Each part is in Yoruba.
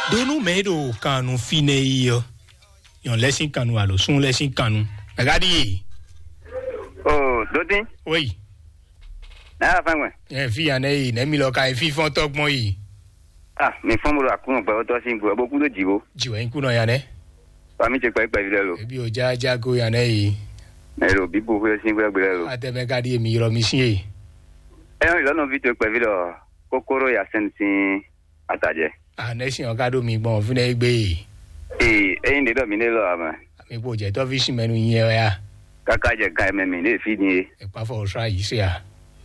donu medo kanu fine iyo yon lesin kanu alo sun lesin kanu agadi ye o dodi oyi náírà fún ẹ. ẹ fi yan ne yi ne mi lọ ka fi fọn tọgbọn yi ah mi fún mi lọ àkúrò pẹ̀lú tó ṣe ń gbọ́ ẹgbẹ́ kúrò jìbò jiwẹ n kunna yan ne fami ti pẹ́ pẹ̀lú rẹ lò ebi o ja jago yan ne yi ẹ̀rọ bíbò fún ẹṣin gbẹ́ gbẹ́ lò. atẹmẹ kadi emi yọrọ mi si ye ẹ̀rọ ìlànà fi tó pẹ̀lú lọ kókóró yàsẹ́ni sí àtàjẹ́. a ne si yan ka do mi gbọn fún ne gbe yi ee ẹyin de dọ̀ mi lé lọ àmọ́ ami kò jẹ tọ fi si mẹnu yẹ ọ ya kàkà jẹ ká ẹ̀mẹ̀ mi lè fi ni ye. ẹ̀pá fọ ọ̀ṣọ́ àyè sí a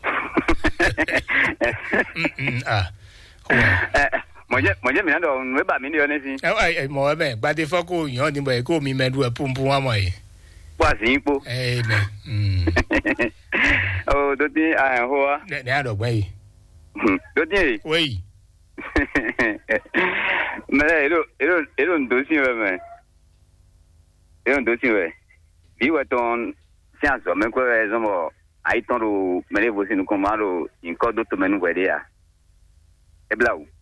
ah mọ̀jẹ́ mọ̀jẹ́ mi náà dọ̀ nù ẹ bà mí ní ọ ní sí. ẹ ẹ mọ ẹ bẹ gbadé fọ kó yan ni bọ ẹ kó mi mẹdu ẹ pumpu wa mọ ye wá sí yín pọ̀. ẹ nẹ o tó dín àhàn hó wa. ne adọgbọn yi tó dín èyí. wéyì mẹlẹ èrò èrò èrò ń dòsí rẹ mẹ èrò ń dòsí rẹ bí wọ́n tán sí àzọ mẹ́kọ́ rẹ zọmọ àyítọ́ ro mẹlẹ ìbò sínú kan máa ro nǹkan tó tó mẹnu wẹ̀dẹ́ yà ẹ bila o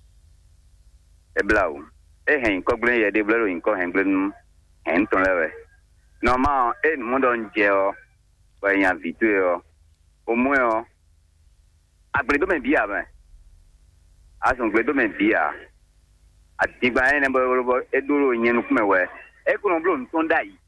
ẹ bila o ẹ hẹ̀ nǹkan gblẹ́ yẹ dé blẹ́rọ nǹkan hẹ̀ gblẹ́ nu hẹ̀ ń tán lẹ́wẹ̀ nọ́ọ̀mà ẹ nùmú dọ̀ ń jẹ ọ wẹ̀ yàn vìtú yẹ ọ òmú yẹ ọ agbèlédọ́mẹ̀ bí yà mẹ́ asọ̀gbẹ́dọ́mẹ̀ bí yà adigba yẹn nẹbọ yọrọbọ edoro yẹn nukumẹ wẹ ekunu bolo ntọn da yi